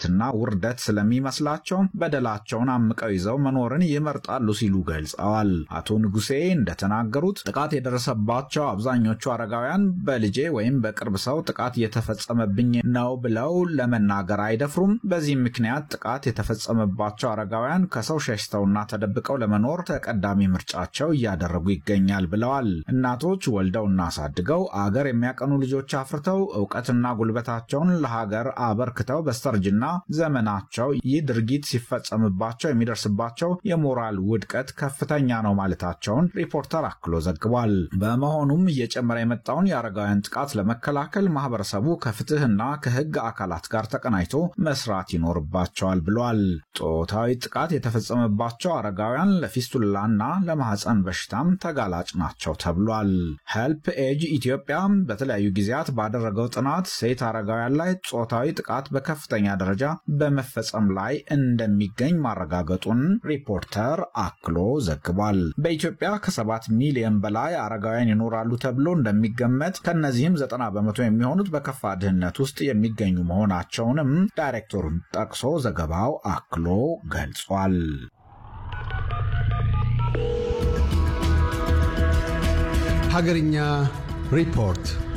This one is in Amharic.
ሀፍረትና ውርደት ስለሚመስላቸው በደላቸውን አምቀው ይዘው መኖርን ይመርጣሉ ሲሉ ገልጸዋል። አቶ ንጉሴ እንደተናገሩት ጥቃት የደረሰባቸው አብዛኞቹ አረጋውያን በልጄ ወይም በቅርብ ሰው ጥቃት እየተፈጸመብኝ ነው ብለው ለመናገር አይደፍሩም። በዚህም ምክንያት ጥቃት የተፈጸመባቸው አረጋውያን ከሰው ሸሽተውና ተደብቀው ለመኖር ተቀዳሚ ምርጫቸው እያደረጉ ይገኛል ብለዋል። እናቶች ወልደውና አሳድገው አገር የሚያቀኑ ልጆች አፍርተው እውቀትና ጉልበታቸውን ለሀገር አበርክተው በስተርጅና ዘመናቸው ይህ ድርጊት ሲፈጸምባቸው የሚደርስባቸው የሞራል ውድቀት ከፍተኛ ነው ማለታቸውን ሪፖርተር አክሎ ዘግቧል። በመሆኑም እየጨመረ የመጣውን የአረጋውያን ጥቃት ለመከላከል ማህበረሰቡ ከፍትህና ከህግ አካላት ጋር ተቀናጅቶ መስራት ይኖርባቸዋል ብሏል። ጾታዊ ጥቃት የተፈጸመባቸው አረጋውያን ለፊስቱላና ለማህፀን በሽታም ተጋላጭ ናቸው ተብሏል። ሄልፕ ኤጅ ኢትዮጵያ በተለያዩ ጊዜያት ባደረገው ጥናት ሴት አረጋውያን ላይ ጾታዊ ጥቃት በከፍተኛ ደረጃ በመፈጸም ላይ እንደሚገኝ ማረጋገጡን ሪፖርተር አክሎ ዘግቧል። በኢትዮጵያ ከሰባት ሚሊዮን በላይ አረጋውያን ይኖራሉ ተብሎ እንደሚገመት ከእነዚህም ዘጠና በመቶ የሚሆኑት በከፋ ድህነት ውስጥ የሚገኙ መሆናቸውንም ዳይሬክተሩን ጠቅሶ ዘገባው አክሎ ገልጿል። ሀገርኛ ሪፖርት